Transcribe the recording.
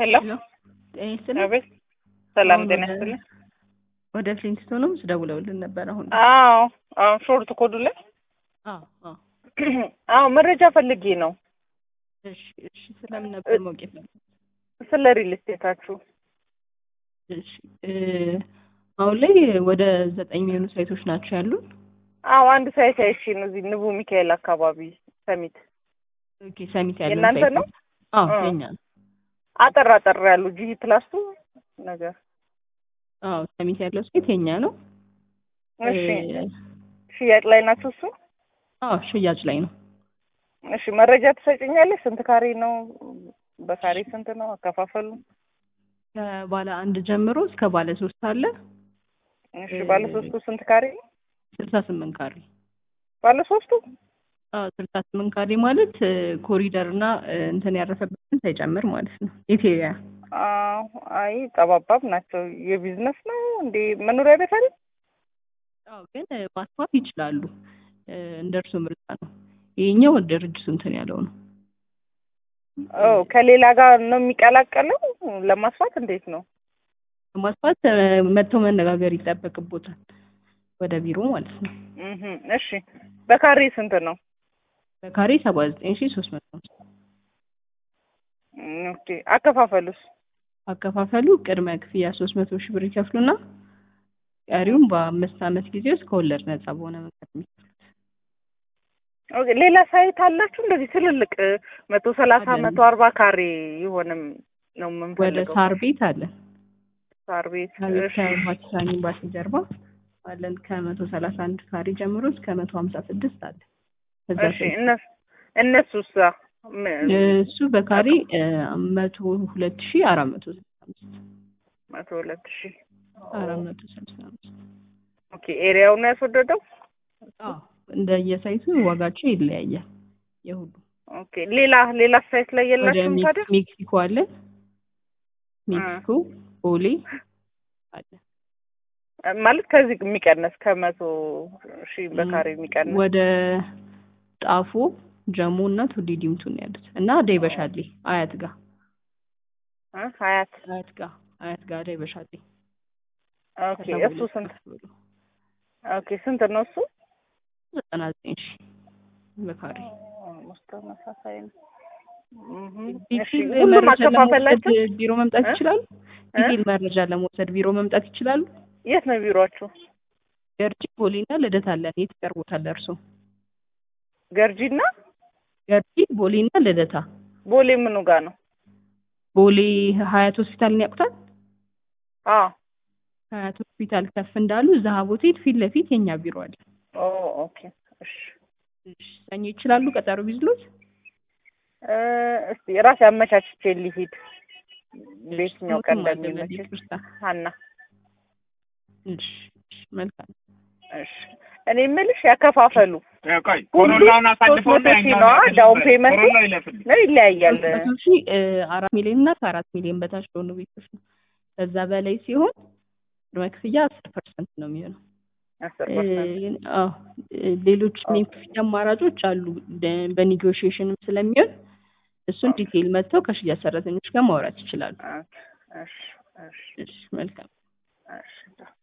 ሄሎ ሄሎ ጤና ይስጥልኝ። አቤት። ሰላም አሁን ጤና ወደ- ይስጥልኝ። ወደ ፍሊንትስቶንም ደውለውልን ነበር። አሁን አዎ አዎ፣ ሾርት ኮዱ ላይ አዎ አዎ። አዎ፣ መረጃ ፈልጌ ነው እሺ እሺ። ስለምን ነበር ማወቅ የፈለጉት? ስለ ሪል ስቴታችሁ። እሺ እ አሁን ላይ ወደ ዘጠኝ የሚሆኑ ሳይቶች ናቸው ያሉን። አዎ፣ አንድ ሳይት አይቼ ነው እዚህ ንቡ ሚካኤል አካባቢ ሰሚት። ኦኬ ሰሚት ያለው የእናንተ ሳይት ነው? አዎ እ። የኛ ነው። አጠር አጠር ያሉ ጂ ፕላስ ቱ ነገር። አዎ ሰሚት ያለው ሳይት የኛ ነው። እሺ፣ እ፣ ሽያጭ ላይ ናችሁ እሱ? አዎ ሽያጭ ላይ ነው። እሺ፣ መረጃ ትሰጭኛለሽ? ስንት ካሬ ነው? በካሬ ስንት ነው አከፋፈሉ? ከባለ አንድ ጀምሮ እስከ ባለ ሶስት አለ። እሺ፣ ባለ ሶስቱ ስንት ካሬ ነው? ስልሳ ስምንት ካሬ ባለ ሶስቱ አዎ ስልሳ ስምንት ካሬ ማለት እ፣ ኮሪደር እና እ፣ እንትን ያረፈበትን ሳይጨምር ማለት ነው። ኢቴሪያ አዎ፣ አይ ጠባባብ ናቸው። የቢዝነስ ነው እንዴ? መኖሪያ ቤት አይደል? አዎ ግን እ፣ ማስፋት ይችላሉ። እ፣ እንደ እርሱ ምርጫ ነው። ይሄኛው ድርጅቱ እንትን ያለው ነው። ኦ ከሌላ ጋር ነው የሚቀላቀለው ለማስፋት እንዴት ነው? ማስፋት እ፣ መጥተው መነጋገር ይጠበቅቦታል ወደ ቢሮ ማለት ነው። እህ እሺ በካሬ ስንት ነው? በካሬ ሰባ ዘጠኝ ሺ ሶስት መቶ ነው። እም፣ ኦኬ አከፋፈሉስ? አከፋፈሉ ቅድመ ክፍያ ሶስት መቶ ሺህ ብር ይከፍሉና ቀሪውም በአምስት ዓመት ጊዜ ውስጥ ከወለድ ነጻ በሆነ መንገድ የሚከፍሉት። ኦኬ ሌላ ሳይት አላችሁ እንደዚህ ትልልቅ መቶ ሰላሳ አለን። መቶ አርባ ካሬ የሆነም ነው ወደ የምንፈልገው። ሳር ቤት አለን። ሳር ቤት ሳር ቤት እሺ። ከፓኪስታን ኤምባሲ ጀርባ አለን። ከመቶ ሰላሳ አንድ ካሬ ጀምሮ እስከ መቶ ሀምሳ ስድስት አለ። ከዛ እሺ ሳይት እነሱ እነሱስ ም- እሱ በካሬ እ፣ መቶ ሁለት ሺ አራት መቶ ስልሳ አምስት መቶ ሁለት ሺህ አራት መቶ ስልሳ አምስት ኦኬ ኤሪያው ነው ያስወደደው? አዎ እንደ የሳይቱ ዋጋቸው ይለያያል። የሁሉ ኦኬ ሌላ ሌላ ሳይት ላይ ወደ የላችሁም ሜክ- ታዲያ? ሜክሲኮ አለ። ሜክሲኮ ቦሌ አለ። ማለት ከዚህ የሚቀነስ ከመቶ ሺህ በካሬ የሚቀነስ ወደ ጣፎ ጀሞ እና ቱሊ ዲምቱ ነው ያሉት እና ደይበሻሌ አያት ጋር እ ሀያት አያት ጋር አያት ጋር ደይበሻሌ ኦኬ ከሰባ እሱ ሁለት ስንት ከፍ ብሎ ኦኬ ስንት ነው እሱ? ዘጠና ዘጠኝ ሺ በካሬ ኦልሞስት ተመሳሳይ ነው። እህ እሺ ዲቴል ሁሉም መረጃ አከፋፈላችሁ ለመውሰድ ቢሮ መምጣት እ? ይችላሉ። እ? ዲቴል መረጃ ለመውሰድ ቢሮ መምጣት ይችላሉ። የት ነው ቢሮአችሁ? ገርጂ ቦሌና ልደታ አለን። የት ይቀርቦታል እርሶ? ገርጂና ገርጂ ቦሌና ልደታ። ቦሌ ምኑ ጋር ነው? ቦሌ ሀያት ሆስፒታልን ያውቁታል? አዎ ሀያት ሆስፒታል ከፍ እንዳሉ ዛሀብ ሆቴል ፊት ለፊት የኛ ቢሮ አለ። ኦ ኦኬ እሺ እሺ፣ ሰኞ ይችላሉ ቀጠሮ ቢዝሎት? እ እስቲ ራሴ አመቻችቼ ልሂድ በየትኛው ቀን ሞትም አለ እንደሚመች በዚህ ክርስታ። ሀና እሺ፣ እሺ፣ መልካም እሺ እኔ የምልሽ ያከፋፈሉ ቆይ ሁሉ ኮሮናውን አሳልፎ ሶስት መቶ ሺህ ነዋ ዳውን ፔመንቱ ኮሮና ይለፍል ነው ይለያያል። መቶ ሺህ እ፣ አራት ሚሊዮን እና ከአራት ሚሊዮን በታች ለሆኑ ቤቶች ነው። ከዛ በላይ ሲሆን ቅድመ ክፍያ አስር ፐርሰንት ነው የሚሆነው። አስር እ፣ ፐርሰንት አዎ እ፣ ሌሎች የክፍያ አማራጮች አሉ በ- በኔጎሽዬሽንም ስለሚሆን እሱን ዲቴይል መጥተው ከሽያጭ ሰራተኞች ጋር ማውራት ይችላሉ። እሺ እሺ እሺ መልካም እሺ